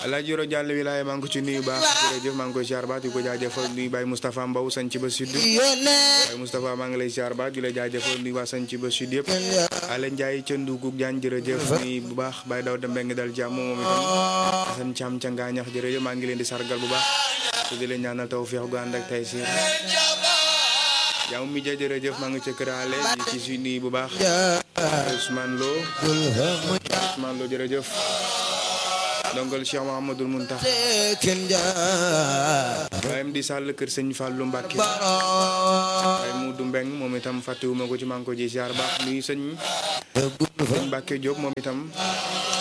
Alaaji Yoro Jàll wilaaya maa ngi ko ci nuyu baax jërëjëf maa ngi koy siyaar baax di ko jaajëfal nuyu Baye Moustapha Mbow sañ ci ba sud Baye Moustapha maa ngi lay siyaar baax di la jaajëfal nuyu waa sañ ci ba sud yëpp Ala Ndiaye ca Ndugug Jaan jërëjëf nuyu bu baax Baye Daw da mbeng dal jàmm moom itam Asan Caam ca Ngaañax jërëjëf maa ngi leen di sargal bu baax te di leen ñaanal tawfeex gu ànd ak tey siir yow mi ja jërëjëf maa ngi ca këraale ñi ci si nuyu bu baax Ousmane Lo Ousmane Lo jërëjëf ndongal Cheikh Mouhamadoul Mountakha waaye di sàll kër sëñ Fallou Mbacke waaye mu du mbeng moom itam fàttewuma ko ci maa ngi ko ji siyaar baax nuyu sëñ sëñ Mbacke Diop moom itam